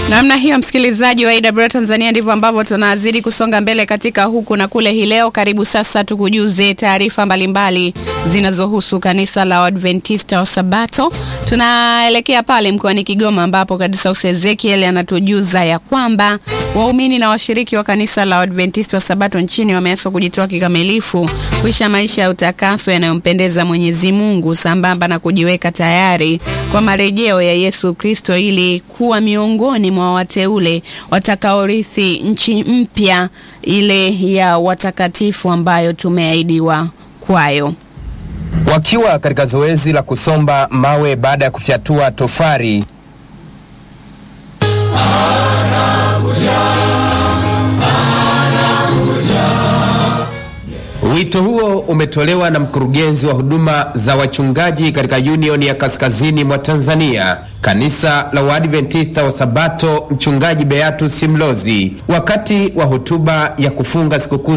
Namna hiyo msikilizaji wa AWR Tanzania, ndivyo ambavyo tunazidi kusonga mbele katika huku na kule hii leo. Karibu sasa tukujuze taarifa mbalimbali zinazohusu kanisa la Waadventista wa Sabato. Tunaelekea pale mkoani Kigoma ambapo Kadisaus Ezekiel anatujuza ya kwamba waumini na washiriki wa kanisa la Waadventista wa Sabato nchini wameaswa kujitoa kikamilifu kuisha maisha ya utakaso yanayompendeza Mwenyezi Mungu sambamba na kujiweka tayari kwa marejeo ya Yesu Kristo ili kuwa miongoni mwa wateule watakaorithi nchi mpya ile ya watakatifu ambayo tumeahidiwa kwayo. Wakiwa katika zoezi la kusomba mawe baada ya kufyatua tofari Wito huo umetolewa na mkurugenzi wa huduma za wachungaji katika Union ya Kaskazini mwa Tanzania, kanisa la Waadventista wa Sabato, mchungaji Beatus Mlozi, wakati wa hotuba ya kufunga sikukuu